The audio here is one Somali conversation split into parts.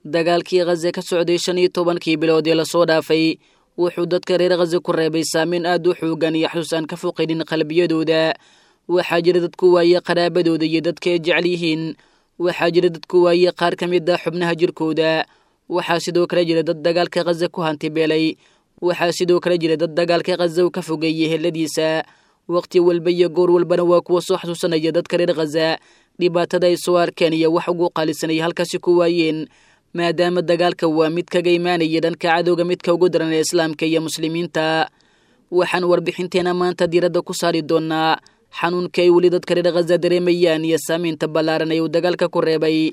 dagaalkii khaza ka socday shan iyo tobankii bilood ee lasoo dhaafay wuxuu dadka reer khaza ku reebay saameyn aad u xoogan iyo xasuus aan ka foqaynin qalbiyadooda waxaa jira dadku waaye qaraabadooda iyo dadka ay jecel yihiin waxaa jira dadku waaye qaar ka mid ah xubnaha jirkooda waxaa sidoo kale jira dad dagaalka khaza ku hantibeelay waxaa sidoo kale jira dad dagaalka khaza u ka fogeeyey heladiisa waqti walba iyo goor walbana waa kuwa soo xasuusanaya dadka reer khaza dhibaatada ay soo arkeen iyo wax ugu qaalisanaya halkaasi ku waayeen maadaama dagaalka waa mid kaga imaanaya dhanka cadowga midka ugu daran ee islaamka iyo muslimiinta waxaan warbixinteena maanta diiradda ku saari doonaa xanuunka ay weli dadka reer khaza dareemayaan iyo saamaynta ballaaran ee uu dagaalka ku reebay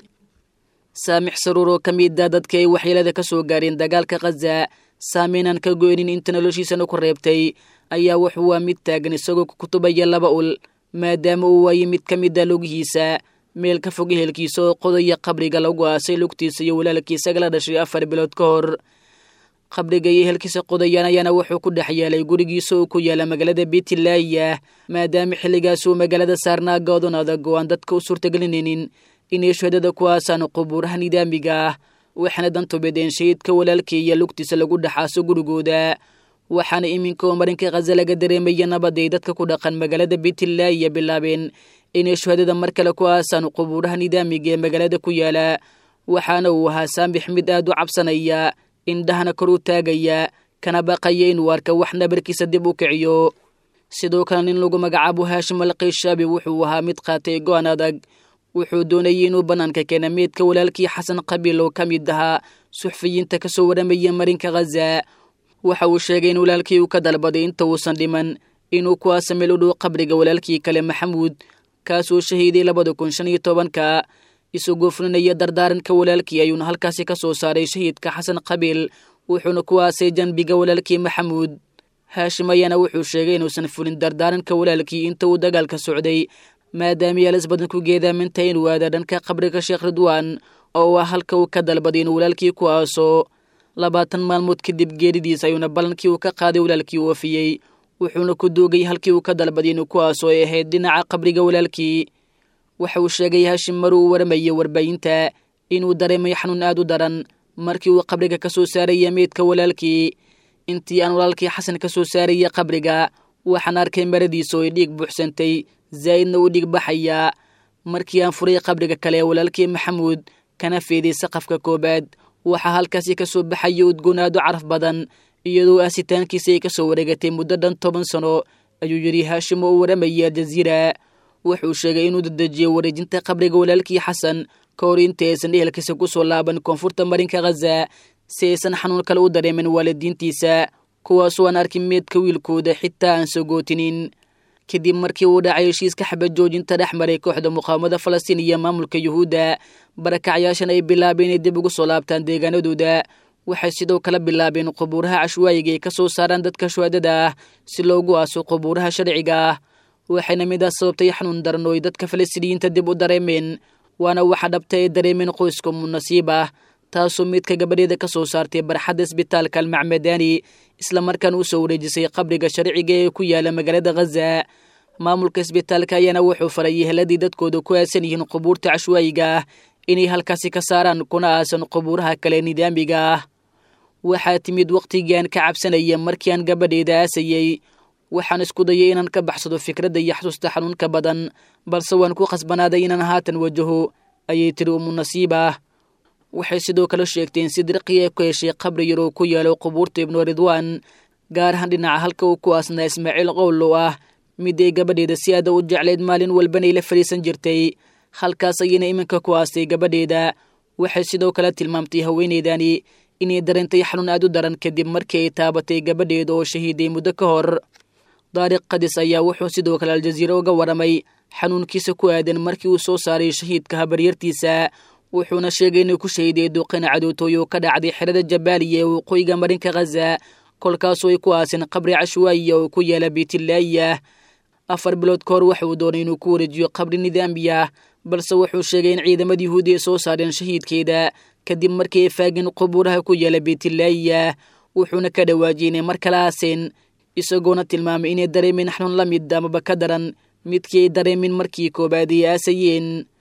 saamix saruur oo ka mid a dadka ay waxyeelada ka soo gaareen dagaalka khaza saameynaan ka goynin inta noloshiisana ku reebtay ayaa wuxuu waa mid taagan isagoo ku kutubaya laba ul maadaama uu waayey mid ka mid a lugihiisa meel ka fog ehelkiisa oo qodaya qabriga lagu aasay lugtiisa iyo walaalkiisaga la dhashay afar bilood ka hor qabriga iyo ehelkiisa qodayaan ayaana wuxuu ku dhex yaalay gurigiisa oo ku yaala magaalada beitlaaya maadaama xilligaas uu magaalada saarnaa goodon adag oo aan dadka u suurtagelinaynin inay shuhadada ku aasaan qubuuraha nidaamiga ah waxaana dantubedeen shahiidka walaalkii iyo lugtiisa lagu dhexaaso gurigooda waxaana iminka oo marinka khaza laga dareemaya nabaday dadka ku dhaqan magaalada beitlaaya bilaabeen inay shuhadada mar kale ku aasaan qubuuraha nidaamiga ee magaalada ku yaala waxaana uu ahaa saambix mid aad u cabsanaya indhahana kor u taagaya kana baqaya inuu arka wax nabarkiisa dib u kiciyo sidoo kale nin lagu magacaabo haashim alqayshabi wuxuu ahaa mid qaatay go-an adag wuxuu doonayay inuu bannaanka keena meydka walaalkii xasan qabiil oo ka mid ahaa suxfiyiinta ka soo waramaya marinka khaza waxa uu sheegay in walaalkii uu ka dalbaday inta uusan dhiman inuu ku aasa meel u dhow qabriga walaalkii kale maxamuud kaasoo shahiiday labada kun shan iyo tobanka isagoo fulinaya dardaaranka walaalkii ayuuna halkaasi ka soo saaray shahiidka xasan qabiil wuxuuna ku aasay janbiga walaalkii maxamuud haashim ayaana wuxuu sheegay inuusan fulin dardaaranka walaalkii inta uu dagaalka socday maadaama yaalas badan ku geedaaminta inuu aada dhanka qabriga sheekh ridwaan oo ah halka uu ka dalbaday inuu walaalkii ku aaso labaatan maalmood kadib geeridiis ayuuna ballankii uu ka qaaday walaalkii u ofiyey wuxuuna ku doogay halkii uu ka dalbaday inuu ku aaso ay ahayd dhinaca qabriga walaalkii waxa uu sheegay haashim mar uu waramayay warbaahinta inuu dareemay xanuun aad u daran markii uu qabriga ka soo saaraya meydka walaalkii intii aan walaalkii xasan ka soo saaraya qabriga waxaan arkay maradiisa oo ay dhiig buuxsantay zaa'idna uu dhiig baxaya markii aan furay qabriga kale ee walaalkii maxamuud kana feeday saqafka koobaad waxaa halkaasi ka soo baxaya udgoon aad u caraf badan iyadoo aasitaankiisa ay ka soo wareegatay muddo dhan toban sano ayuu yidhi haashim oo u waramayay aljaziira wuxuu sheegay inuu dadejiyey wareejinta qabriga walaalkii xasan ka hor inta aysan ehelkiisa ku soo laaban koonfurta marinka khaza si aysan xanuun kale u dareemin waalidiintiisa kuwaasoo aan arkin meedka wiilkooda xitaa aan sogootinin kadib markii uu dhacay heshiiska xabad joojinta dhex maray kooxda muqaawamada falastiin iyo maamulka yuhuudda barakacyaashan ay bilaabeen inay dib ugu soo laabtaan deegaanadooda waxay sidoo kale bilaabeen qubuuraha cashwaayiga ay ka soo saaraan dadka shuhadada ah si loogu aaso qubuuraha sharciga ah waxayna midaas sababtay xanuun daran oo ay dadka falastiiniyiinta dib u dareemeen waana waxa dhabta ay dareemeen qoyska munasiib ah taasoo midka gabadheeda ka soo saartay barxadda isbitaalka almacmadaani islamarkaana u soo wareejisay qabriga sharciga ee ku yaala magaalada khaza maamulka isbitaalka ayaana wuxuu farayay heladii dadkooda ku aasan yihiin qubuurta cashwaayiga ah inay halkaasi ka saaraan kuna aasan qubuuraha kale nidaamiga ah waxaa timid wakhtigiiaan ka cabsanaya markii aan gabadheeda aasayey waxaan isku dayay inaan ka baxsado fikradda iyo xasuusta xanuunka badan balse waan ku khasbanaaday inaan haatan wajaho ayay tiri umu nasiib ah waxay sidoo kale sheegteen si dirqiya ku heshay qabri yar oo ku yaalo qubuurta ibnu ridwaan gaar ahaan dhinaca halka uu ku aasnaa ismaaciil qowl oo ah mid ay gabadheeda si aada u jeclayd maalin walbanay la fadhiisan jirtay halkaas ayayna iminka ku aastay gabadheeda waxay sidoo kale tilmaamtay haweeneydani inay dareentay xanuun aad u daran kadib markii ay taabatay gabadheeda oo shahiiday muddo ka hor daariq kadis ayaa wuxuu sidoo kale aljaziira uga waramay xanuunkiisa ku aadan markii uu soo saaray shahiidka habaryartiisa wuxuuna sheegay inuu ku shahiday duqin cadootooy oo ka dhacday xerada jabaaliya ee waqooyiga marinka khaza kolkaasoo ay ku aaseen qabri cashwaayiya oo ku yaala beytlaaya afar bilood ka hor waxa uu doonay inuu ku wareejiyo qabri nidaamiya balse wuxuu sheegay in ciidamada yuhuudi ay soo saareen shahiidkeeda kadib markii ay faageen qubuuraha ku yaala beytlaaya wuxuuna ka dhawaajiyey inay mar kale aaseen isagoona tilmaamay inay dareemeen xanuun la mid amaba ka daran midkii ay dareemeen markii koobaad ay aasayeen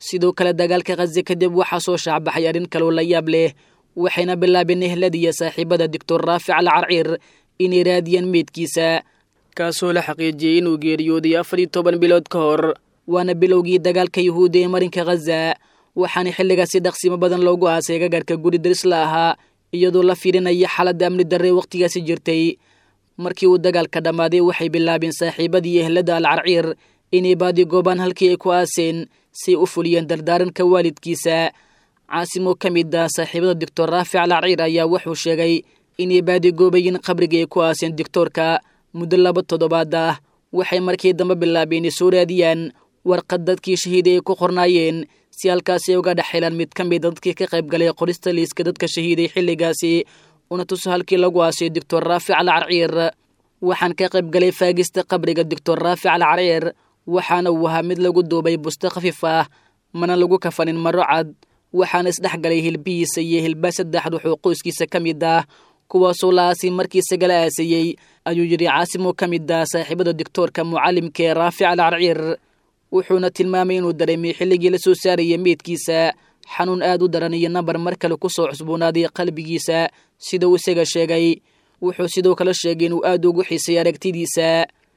sidoo kale dagaalka khaze kadib waxaa soo shaacbaxay arrin kaloo la yaab leh waxayna bilaabeen ehlad iyo saaxiibada doctor raafic al carciir inay raadiyaan meydkiisa kaasoo la xaqiijiyey inuu geeriyooday afar iyo toban bilood ka hor waana bilowgii dagaalka yuhuudda ee marinka khaza waxaana xilligaasi dhaqsimo badan loogu aasay gagarhka guri darisla ahaa iyadoo la fiirinaya xaaladda amni darre wakhtigaasi jirtay markii uu dagaalka dhammaaday waxay bilaabeen saaxiibadii ehladda al carciir inay baadigoobaan halkii ay ku aaseen say u fuliyeen dardaaranka waalidkiisa caasim oo ka mid ah saaxiibada doctor raafic al carciir ayaa wuxuu sheegay inay baadigoobayeen qabrigii ay ku aaseen doctoorka muddo laba toddobaad ah waxay markii dambe bilaabeen inay soo raadiyaan warqad dadkii shahiiday ay ku qornaayeen si halkaasi uga dhex helaan mid ka mida dadkii ka qayb galay qorista liiska dadka shahiiday xilligaasi una tuso halkii lagu aasay doctor raafic al carciir waxaan ka qayb galay faagista qabriga doctor raafic al carciir waxaana uu ahaa mid lagu duubay busto khafiif ah mana lagu kafanin maro cad waxaana isdhex galay hilbihiisa iyo hilba saddex ruux oo qoyskiisa ka mid ah kuwaasoo la aasay markii isagala aasayey ayuu yidhi caasim oo ka mid ah saaxiibada doctoorka mucallimka ee raafic al carciir wuxuuna tilmaamay inuu dareemay xilligii la soo saarayay meydkiisa xanuun aad u daran iyo nambar mar kale ku soo cusboonaaday qalbigiisa sida uu isaga sheegay wuxuu sidoo kale sheegay inuu aad ugu xiisay aragtidiisa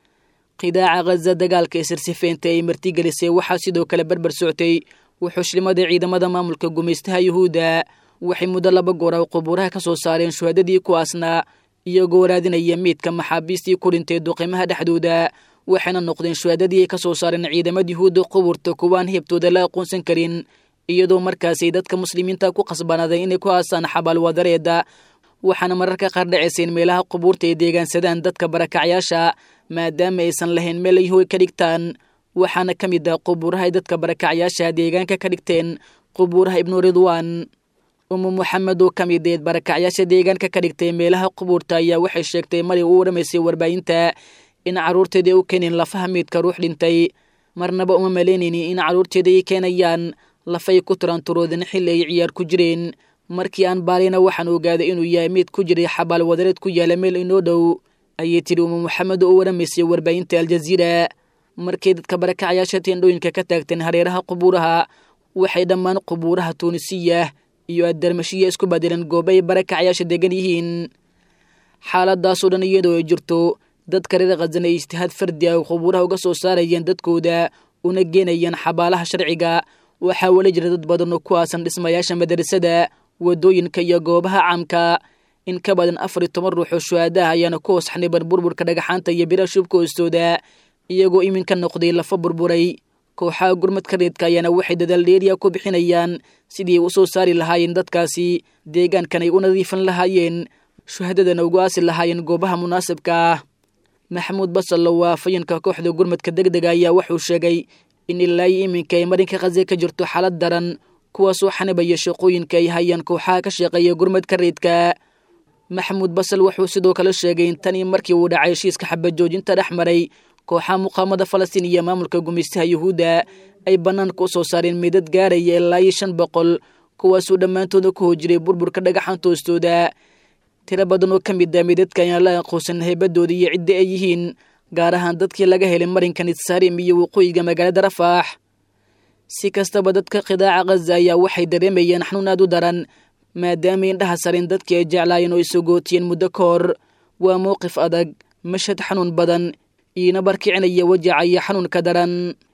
qidaaca khaza dagaalka ee sirsifeynta ay martigelisay waxaa sidoo kale berber soctay wuxuushlimada ciidamada maamulka gumaystaha yuhuudda waxay muddo laba goora qubuuraha ka soo saareen shuhadadii kuwaasna iyagoo raadinaya meydka maxaabiistii ku dhintay duqimaha dhexdooda waxayna noqdeen shuhadadii ay ka soo saareen ciidamada yuhuudda qubuurta kuwaan heebtooda la aqoonsan karin iyadoo markaasay dadka muslimiinta ku khasbanaaday inay ku aasaan xabaal wadareeda waxaana mararka qaar dhacayseen meelaha qubuurta ay deegaansadaan dadka barakacyaasha maadaama aysan lahayn meel ay hoy ka dhigtaan waxaana ka mid ah qubuuraha ay dadka barakacyaasha deegaanka ka dhigteen qubuuraha ibnu ridwaan umu moxamed oo ka mid eed barakacyaasha deegaanka ka dhigtay meelaha qubuurta ayaa waxay sheegtay mari u waramaysay warbaahinta in carruurteeda u keeneen lafaha meydka ruux dhintay marnaba uma malaynaynin in carruurteeda ay keenayaan lafay ku tiraanturoodeen xilli ay ciyaar ku jireen markii aan baalina waxaan ogaaday inuu yahay meyd ku jiray xabaal wadareed ku yaala meel inoo dhow ayay tidhi umu moxamed oo u waramaysay warbaahinta aljaziira markay dadka barakacyaasha teendhooyinka ka taagteen hareeraha qubuuraha waxay dhammaan qubuuraha tuunisiya iyo addarmashiya isku badeleen goobo ay barakacyaasha degan yihiin xaaladaasoo dhan iyadoo ay jirto dadka reer khazan ay ijtihaad fardi ah qubuuraha uga soo saarayeen dadkooda una geenayeen xabaalaha sharciga waxaa weli jira dad badan oo ku aasan dhismayaasha madarasada waddooyinka iyo goobaha caamka in ka badan afar iyo toban ruux oo shuhaadaha ayaana ku hoos xaniban burburka dhagaxaanta iyo biraha shubka hoostooda iyagoo iminka noqday lafa burburay kooxaha gurmadka reedka ayaana waxay dadaal dheeriya ku bixinayaan sidii ay u soo saari lahaayeen dadkaasi deegaankan ay u nadiifan lahaayeen shuhadadana ugu aasi lahaayeen goobaha munaasibka ah maxamuud basallo waa fayinka kooxda gurmadka deg dega ayaa wuxuu sheegay in ilaa iyo iminka ay marinka khaze ka jirto xaalad daran kuwaasoo xanibaya shaqooyinka ay hayaan kooxaha ka shaqeeya gurmadka reedka maxamuud basal wuxuu sidoo kale sheegay in tanii markii uu dhacay heshiiska xabajoojinta dhex maray kooxaha muqaamada falastiin iyo maamulka gumaystaha yuhuudda ay bannaanka u soo saareen meydad gaaraya ilaa iyo shan boqol kuwaasuu dhammaantooda ku hojiray burburka dhagaxanta hoostooda tiro badan oo ka mid ah meydadka ayaan la aqoonsan heybadooda iyo cidda ay yihiin gaar ahaan dadkii laga helay marinka nitsaarim iyo waqooyiga magaalada rafaax si kastaba dadka qidaaca khaza ayaa waxay dareemayeen xanuun aad u daran maadaamay indhaha sareen dadkii ay jeclaayeen oo isogootiyeen muddo ka hor waa mowqif adag mashad xanuun badan iina barkicinaya wajaca iyo xanuunka daran